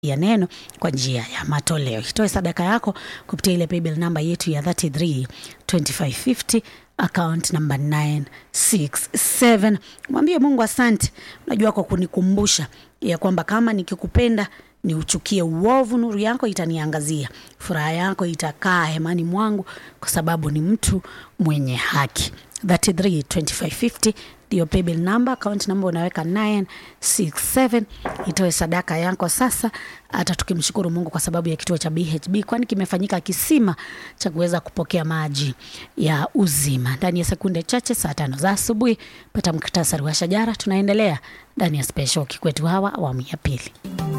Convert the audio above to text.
ya neno kwa njia ya matoleo. Itoe sadaka yako kupitia ile paybill namba yetu ya 33 2550 account number 967. Mwambie Mungu asante, unajua kwa kunikumbusha ya kwamba kama nikikupenda ni uchukie uovu, nuru yako itaniangazia, furaha yako itakaa hemani mwangu, kwa sababu ni mtu mwenye haki. 33 2550 ndio paybill number, account number unaweka 967. Itoe sadaka yako sasa, hata tukimshukuru Mungu kwa sababu ya kituo cha BHB, kwani kimefanyika kisima cha kuweza kupokea maji ya uzima. Ndani ya sekunde chache, saa tano za asubuhi, pata muktasari wa shajara. Tunaendelea ndani ya special Kikwetu Hawa awamu ya pili.